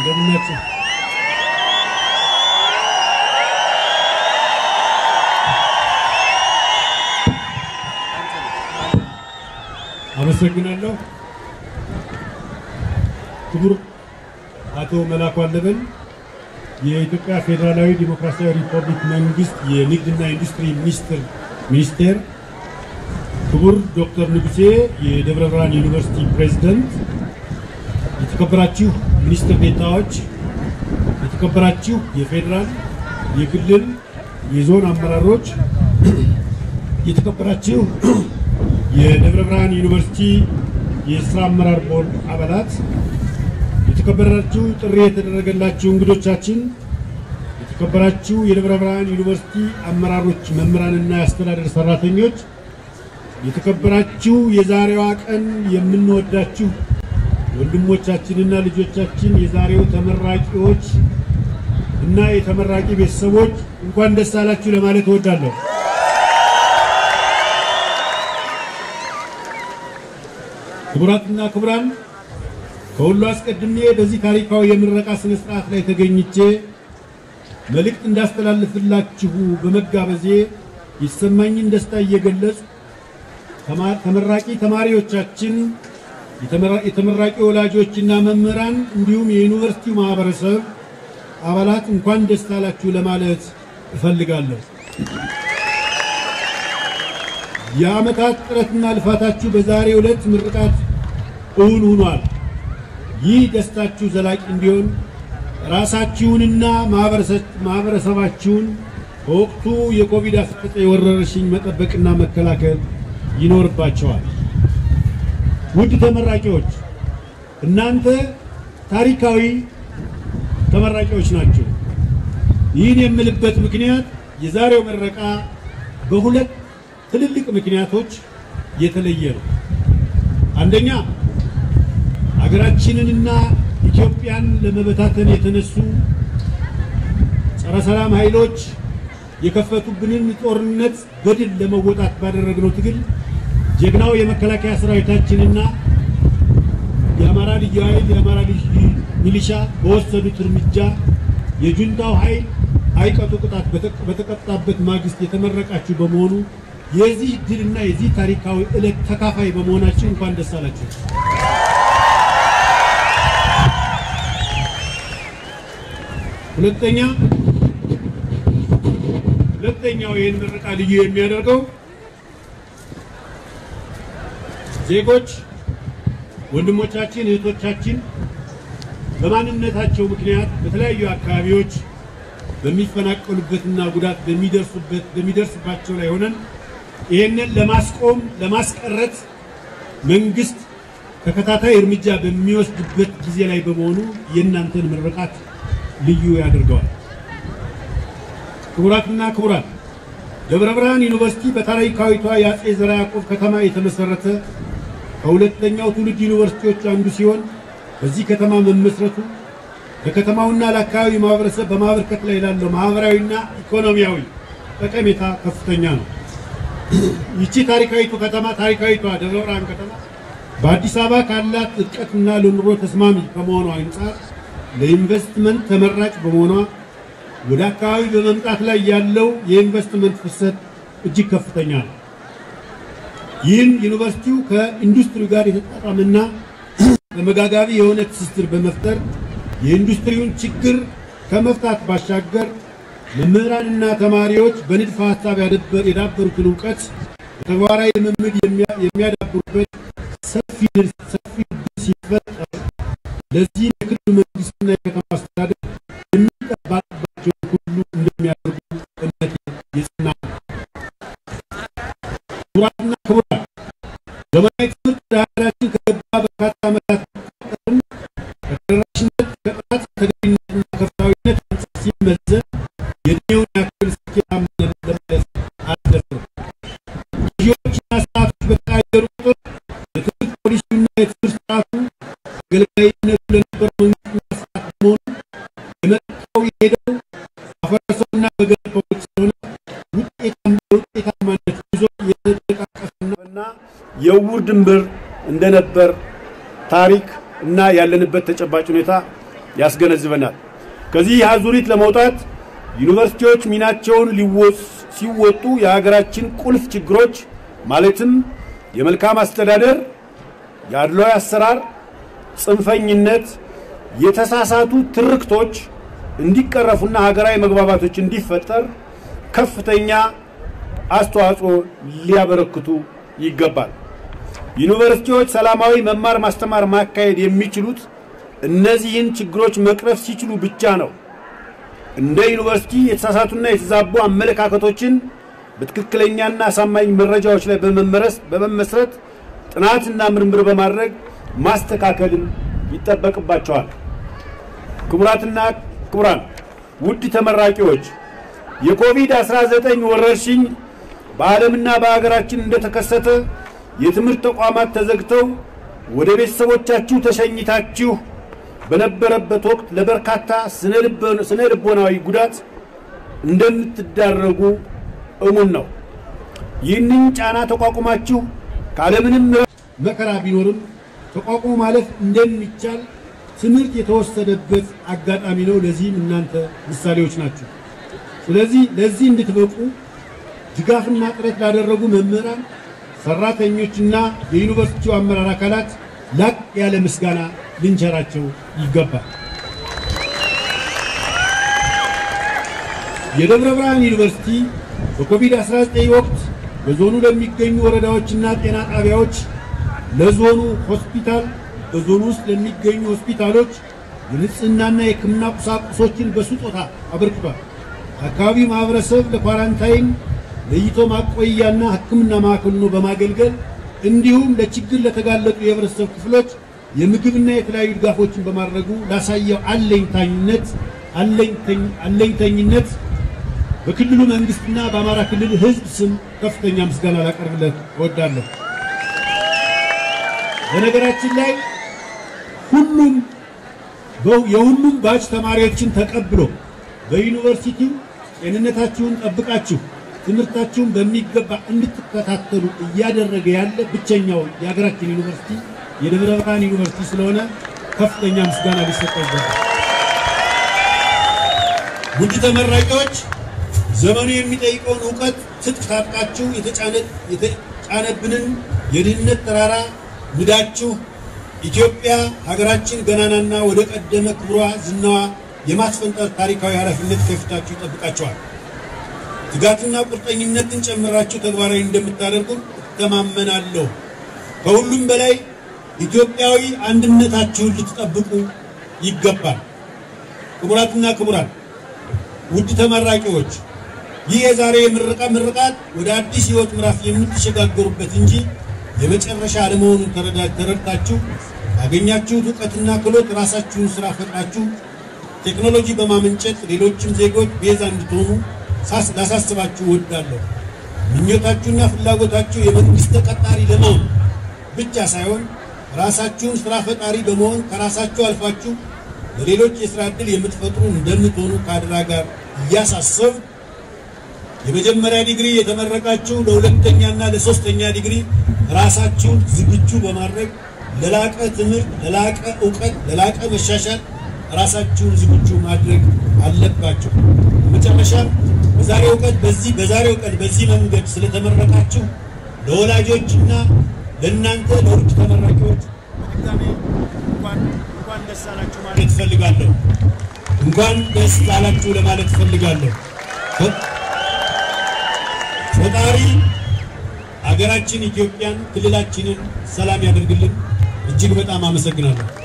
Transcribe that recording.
እንደምናችሁ አመሰግናለሁ። ክቡር አቶ መላኩ አለበል የኢትዮጵያ ፌዴራላዊ ዲሞክራሲያዊ ሪፐብሊክ መንግስት የንግድና ኢንዱስትሪ ሚኒስትር ሚኒስቴር፣ ክቡር ዶክተር ንጉሴ የደብረ ብርሃን ዩኒቨርሲቲ ፕሬዝደንት፣ የተከበራችሁ ሚኒስትር ዴታዎች፣ የተከበራችሁ የፌዴራል የክልል የዞን አመራሮች፣ የተከበራችሁ የደብረ ብርሃን ዩኒቨርሲቲ የስራ አመራር ቦርድ አባላት፣ የተከበራችሁ ጥሪ የተደረገላችሁ እንግዶቻችን፣ የተከበራችሁ የደብረ ብርሃን ዩኒቨርሲቲ አመራሮች፣ መምህራንና የአስተዳደር ሰራተኞች፣ የተከበራችሁ የዛሬዋ ቀን የምንወዳችሁ ወንድሞቻችንና ልጆቻችን የዛሬው ተመራቂዎች እና የተመራቂ ቤተሰቦች እንኳን ደስ አላችሁ ለማለት እወዳለሁ። ክቡራትና ክቡራን ከሁሉ አስቀድሜ በዚህ ታሪካዊ የምረቃ ስነ ስርዓት ላይ ተገኝቼ መልእክት እንዳስተላልፍላችሁ በመጋበዜ የተሰማኝን ደስታ እየገለጹ ተመራቂ ተማሪዎቻችን፣ የተመራቂ ወላጆችና መምህራን እንዲሁም የዩኒቨርሲቲው ማህበረሰብ አባላት እንኳን ደስ አላችሁ ለማለት እፈልጋለሁ። የዓመታት ጥረትና ልፋታችሁ በዛሬው ዕለት ምርቃት እውን ሆኗል። ይህ ደስታችሁ ዘላቂ እንዲሆን ራሳችሁንና ማህበረሰባችሁን በወቅቱ የኮቪድ-19 ወረርሽኝ መጠበቅና መከላከል ይኖርባቸዋል። ውድ ተመራቂዎች፣ እናንተ ታሪካዊ ተመራቂዎች ናቸው። ይህን የምልበት ምክንያት የዛሬው ምረቃ በሁለት ትልልቅ ምክንያቶች የተለየ ነው። አንደኛ ሀገራችንንና ኢትዮጵያን ለመበታተን የተነሱ ጸረ ሰላም ኃይሎች የከፈቱብንን ጦርነት በድል ለመወጣት ባደረግነው ትግል ጀግናው የመከላከያ ሰራዊታችንና የአማራ ልዩ ኃይል የአማራ ልዩ ሚሊሻ በወሰዱት እርምጃ የጁንታው ኃይል አይቀጡ ቅጣት በተቀጣበት ማግስት የተመረቃችሁ በመሆኑ የዚህ ድልና የዚህ ታሪካዊ ዕለት ተካፋይ በመሆናችን እንኳን ደስ አላችሁ። ሁለተኛ ሁለተኛው ይህን ምረቃ ልዩ የሚያደርገው ዜጎች ወንድሞቻችን፣ እህቶቻችን በማንነታቸው ምክንያት በተለያዩ አካባቢዎች በሚፈናቀሉበትና ጉዳት በሚደርሱበት በሚደርስባቸው ላይ ሆነን ይህንን ለማስቆም ለማስቀረት መንግስት ተከታታይ እርምጃ በሚወስድበት ጊዜ ላይ በመሆኑ የእናንተን ምርቃት ልዩ ያደርገዋል። ክቡራትና ክቡራን ደብረ ብርሃን ዩኒቨርሲቲ በታሪካዊቷ የአጼ ዘርዓ ያዕቆብ ከተማ የተመሰረተ ከሁለተኛው ትውልድ ዩኒቨርሲቲዎች አንዱ ሲሆን በዚህ ከተማ መመስረቱ ለከተማውና ለአካባቢው ማህበረሰብ በማበርከት ላይ ላለው ማህበራዊና ኢኮኖሚያዊ ጠቀሜታ ከፍተኛ ነው። ይቺ ታሪካዊቱ ከተማ ታሪካዊቷ ደብረ ብርሃን ከተማ በአዲስ አበባ ካላት እርቀትና ለኑሮ ተስማሚ ከመሆኗ አንጻር ለኢንቨስትመንት ተመራጭ በመሆኗ ወደ አካባቢ በመምጣት ላይ ያለው የኢንቨስትመንት ፍሰት እጅግ ከፍተኛ ነው። ይህም ዩኒቨርሲቲው ከኢንዱስትሪው ጋር የተጣጣመና ተመጋጋቢ የሆነ ትስስር በመፍጠር የኢንዱስትሪውን ችግር ከመፍታት ባሻገር መምህራንና ተማሪዎች በንድፈ ሀሳብ የዳበሩትን እውቀት ተግባራዊ ልምምድ የሚያዳብሩበት ሰፊ ሰፊ ሲፈጠር ለዚህም የክልሉ መንግስትና የከተማ አስተዳደር የሚጠበቅባቸውን ሁሉ እንደሚያደርጉ እምነት የጸና ነው። ክቡራትና ክቡራን ዘመናዊ ትምህርት ወደ ሀገራችን ከገባ በርካታ ዓመታት ቢቆጠርም ከተደራሽነት ከጥራት ተገቢነትና ከፍትሃዊነት አንጻር ሲመዘን የእድሜውን ያክል ስኬታማ ለማለት አልደረሰም። ጊዜዎችና ሰዓቶች በተቀያየሩ ቁጥር የትምህርት ፖሊሲውና የትምህርት ስርዓቱ አገልጋይነቱ ለነበረው መንግስትና ስርዓት በመሆኑ የመጣው የሄደው አፈረሰውና በገነባው ስለሆነ ውጤታማነት ይዞ የተጠቃቀሰና የዕውር ድንበር እንደነበር ታሪክ እና ያለንበት ተጨባጭ ሁኔታ ያስገነዝበናል። ከዚህ አዙሪት ለመውጣት ዩኒቨርሲቲዎች ሚናቸውን ሲወጡ የሀገራችን ቁልፍ ችግሮች ማለትም የመልካም አስተዳደር፣ የአድሏዊ አሰራር፣ ጽንፈኝነት፣ የተሳሳቱ ትርክቶች እንዲቀረፉና ሀገራዊ መግባባቶች እንዲፈጠር ከፍተኛ አስተዋጽኦ ሊያበረክቱ ይገባል። ዩኒቨርሲቲዎች ሰላማዊ መማር ማስተማር ማካሄድ የሚችሉት እነዚህን ችግሮች መቅረፍ ሲችሉ ብቻ ነው። እንደ ዩኒቨርሲቲ የተሳሳቱና የተዛቡ አመለካከቶችን በትክክለኛና አሳማኝ መረጃዎች ላይ በመመስረት ጥናትና ምርምር በማድረግ ማስተካከልም ይጠበቅባቸዋል። ክቡራትና ክቡራን፣ ውድ ተመራቂዎች የኮቪድ-19 ወረርሽኝ በዓለምና በሀገራችን እንደተከሰተ የትምህርት ተቋማት ተዘግተው ወደ ቤተሰቦቻችሁ ተሸኝታችሁ በነበረበት ወቅት ለበርካታ ስነ ልቦናዊ ጉዳት እንደምትዳረጉ እሙን ነው። ይህንን ጫና ተቋቁማችሁ ካለምንም መከራ ቢኖርም ተቋቁሞ ማለፍ እንደሚቻል ትምህርት የተወሰደበት አጋጣሚ ነው። ለዚህም እናንተ ምሳሌዎች ናቸው። ስለዚህ ለዚህ እንድትበቁ ድጋፍና ጥረት ላደረጉ መምህራን፣ ሰራተኞችና የዩኒቨርሲቲው አመራር አካላት ላቅ ያለ ምስጋና ልንቸራቸው ይገባል። የደብረ ብርሃን ዩኒቨርሲቲ በኮቪድ-19 ወቅት በዞኑ ለሚገኙ ወረዳዎችና ጤና ጣቢያዎች፣ ለዞኑ ሆስፒታል፣ በዞኑ ውስጥ ለሚገኙ ሆስፒታሎች የንጽህናና የሕክምና ቁሳቁሶችን በስጦታ አበርክቷል። አካባቢው ማህበረሰብ ለኳራንታይን ለይቶ ማቆያና ሕክምና ማዕከል ሆኖ በማገልገል እንዲሁም ለችግር ለተጋለጡ የህብረተሰብ ክፍሎች የምግብና የተለያዩ ድጋፎችን በማድረጉ ላሳየው አለኝታኝነት አለኝተኝነት በክልሉ መንግስትና በአማራ ክልል ህዝብ ስም ከፍተኛ ምስጋና ላቀርብለት እወዳለሁ። በነገራችን ላይ ሁሉም የሁሉም ባች ተማሪዎችን ተቀብሎ በዩኒቨርሲቲው ጤንነታችሁን ጠብቃችሁ ትምህርታችሁን በሚገባ እንድትከታተሉ እያደረገ ያለ ብቸኛው የሀገራችን ዩኒቨርሲቲ የደብረ ብርሃን ዩኒቨርሲቲ ስለሆነ ከፍተኛ ምስጋና ሊሰጠው ይገባል። ውድ ተመራቂዎች ዘመኑ የሚጠይቀውን እውቀት ትጥቅ ታጥቃችሁ የተጫነብንን የድህነት ተራራ ንዳችሁ ኢትዮጵያ ሀገራችን ገናናና ወደ ቀደመ ክብሯ ዝናዋ የማስፈንጠር ታሪካዊ ኃላፊነት ከፊታችሁ ይጠብቃቸዋል። ትጋትና ቁርጠኝነትን ጨምራችሁ ተግባራዊ እንደምታደርጉ እተማመናለሁ። ከሁሉም በላይ ኢትዮጵያዊ አንድነታችሁን ልትጠብቁ ይገባል። ክቡራትና ክቡራን ውድ ተመራቂዎች ይህ የዛሬ የምረቃ ምርቃት ወደ አዲስ ህይወት ምዕራፍ የምትሸጋገሩበት እንጂ የመጨረሻ አለመሆኑን ተረድታችሁ ያገኛችሁት እውቀትና ክህሎት ራሳችሁን ስራ ፈጥራችሁ ቴክኖሎጂ በማመንጨት ሌሎችም ዜጎች ቤዛ እንድትሆኑ ላሳስባችሁ እወዳለሁ። ምኞታችሁና ፍላጎታችሁ የመንግስት ተቀጣሪ ለመሆን ብቻ ሳይሆን ራሳችሁን ስራ ፈጣሪ በመሆን ከራሳችሁ አልፋችሁ ለሌሎች የስራ ዕድል የምትፈጥሩ እንደምትሆኑ ከአደራ ጋር እያሳሰብ የመጀመሪያ ዲግሪ የተመረቃችሁ ለሁለተኛና ለሶስተኛ ዲግሪ ራሳችሁን ዝግጁ በማድረግ ለላቀ ትምህርት፣ ለላቀ እውቀት፣ ለላቀ መሻሻል ራሳችሁን ዝግጁ ማድረግ አለባችሁ። በመጨረሻም በዛሬው ቀን በዚህ በዛሬው ቀን በዚህ መንገድ ስለተመረቃችሁ ለወላጆችና ለእናንተ ለውድ ተመራቂዎች በድጋሜ እንኳን እንኳን ደስ አላችሁ ማለት እፈልጋለሁ። እንኳን ደስ አላችሁ ለማለት እፈልጋለሁ። ፈጣሪ አገራችን ኢትዮጵያን ክልላችንን ሰላም ያደርግልን። እጅግ በጣም አመሰግናለሁ።